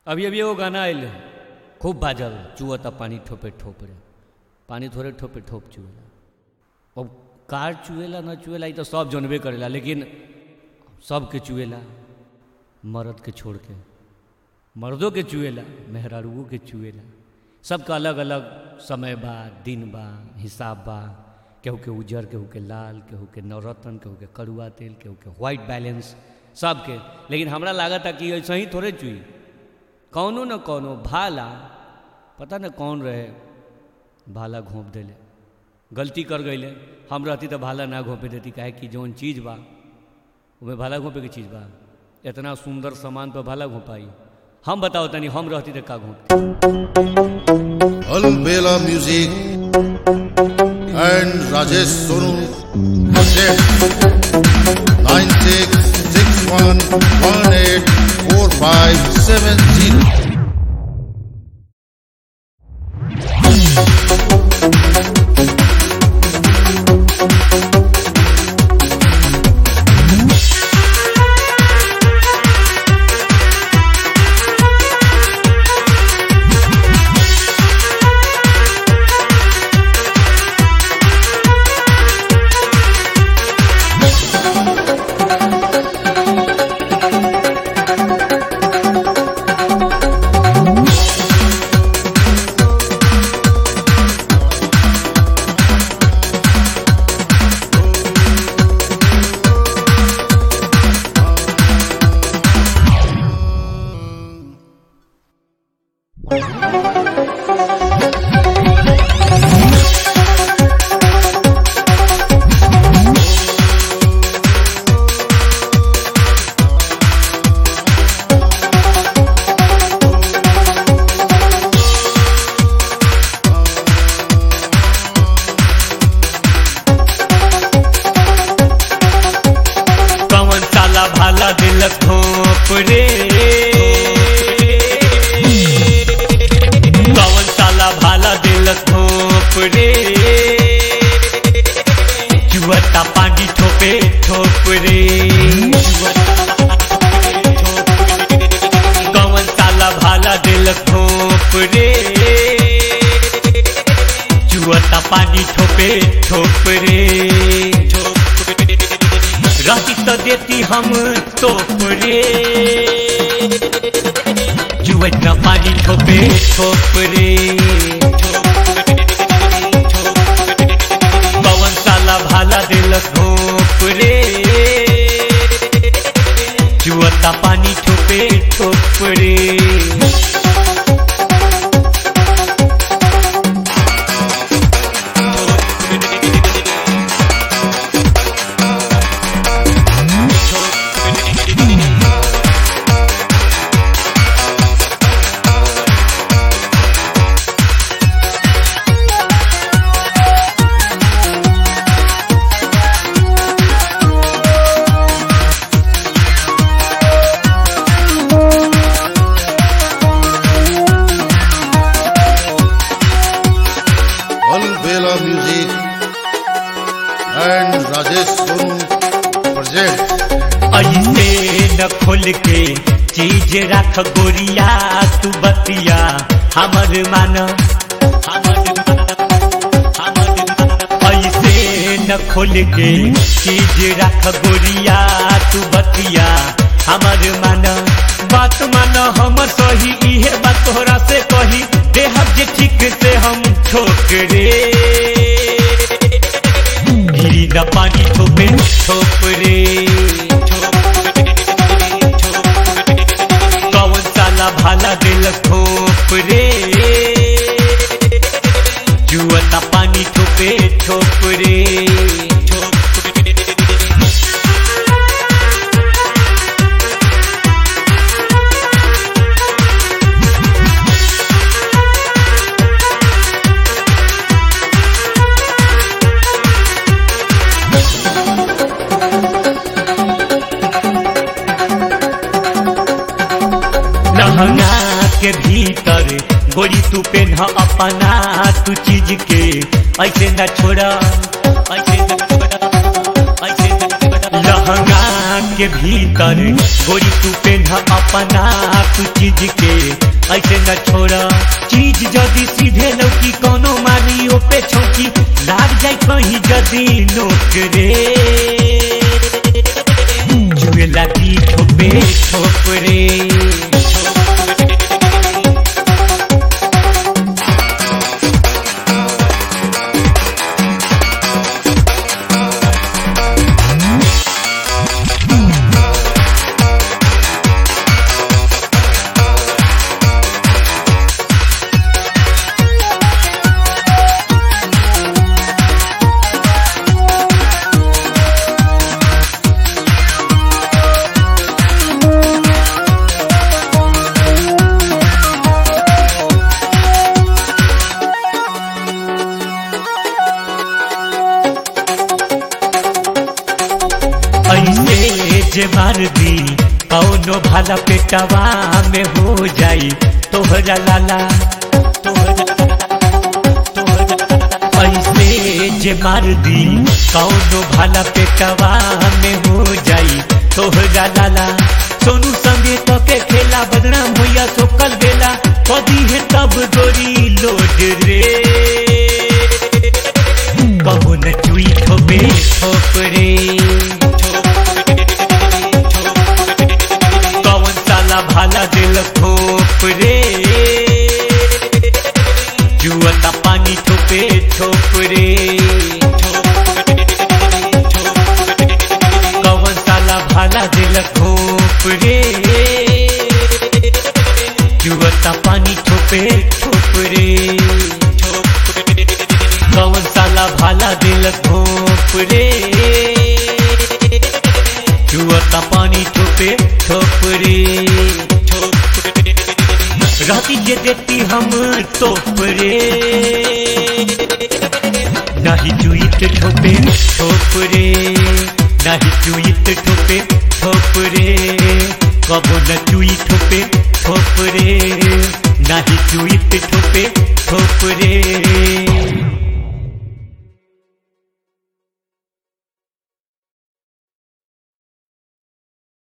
अभी अभी एगो गाना आयल खूब बाजल चुअता पानी ठोपे ठोप रे पानी थोड़े ठोपे ठोप चुएला अब कार चुएला न चुएला ई तो सब जानबे करेला लेकिन सबके चुएला मर्द के छोड़ के मर्दों के चुएला मेहरारुओं के चुएला सबका अलग अलग समय बा दिन बा हिसाब बा केहू के उजर केहू के लाल केहू के नवरत्न केहू के कड़ुआ तेल केहू के व्हाइट बैलेंस सबके लेकिन हमरा लागत है कि ऐसे ही थोड़े चुई कौनो न कौनो भाला पता न कौन रहे भाला घोंप देले गलती कर गईले हम रहती तो भाला ना घोंपे देती काहे कि जौन चीज़ बा उमें भाला घोंपे की चीज़ बा इतना सुंदर सामान पर भाला घोंपाई हम बताओ तनी हम रहती तो का घोंपती Alvela Music and Rajesh Sonu present 9661184570. कवन साला भाला दिलक घोंप रे कवन साला भाला दिलक घोंप रे जुअता पानी ठोपे ठोप रे कवन साला भाला दिलक घोंप रे जुअता पानी ठोपे ठोप रे राती तो देती हम तोप रे जुवत न पानी ठोपे ठोप रे पवन साला भाला दिल घोप रे जुवता पानी ठोपे ठोप रे Alvela Music and Rajesh Sonu present ऐसे न खोल के चीज रख गोरिया तू बतिया हमर मान ऐसे न खोल के चीज रख गोरिया तू बतिया हमर मान बात मान हमर सही इहे बात तोहरा से कही देहब जे ठीक से हम ठोकरे गिरी न पानी ठोपे ठोप रे कौन साला भाला दिल ठोप रे जुअता पानी ठोपे ठोप रे लहंगा के भीतर गोरी तू पेन अपना तू चीज के ऐसे न छोड़ा ऐसे न छोड़ा ऐसे न छोड़ा लहंगा के भीतर गोरी तू पेन अपना तू चीज के ऐसे न छोड़ा चीज जदी सीधे लौकी कोनो मारी ओपे छौकी लाग जाए कहीं जदी नोक रे जुएला की ठोपे ठोप रे ऐसे जे मार दी कौनो भाला पेटवा में हो जाई तोहरा लाला ऐसे जे मार दी कौनो भाला पेटवा में हो जाई तोहरा लाला सोनू संगे तो के खेला बदनाम होया सोकल बेला कदी है तब गोरी लोड रे कबो न चुई ठोपे ठोप रे कौन साला भाला दिल ठोप रे जुअता पानी ठोपे ठोप रे कौन साला भाला दिल ठोप रे जुअता पानी ठोपे ठोप रे कौन साला भाला दिल ठोप रे जुअता पानी ठोपे ठोप रे राती जे देती हम तोप रे नाही चुईत ठोपे ठोप रे नाही चुईत ठोपे ठोप रे कबो न चुई ठोपे ठोप रे नाही चुईत ठोपे ठोप रे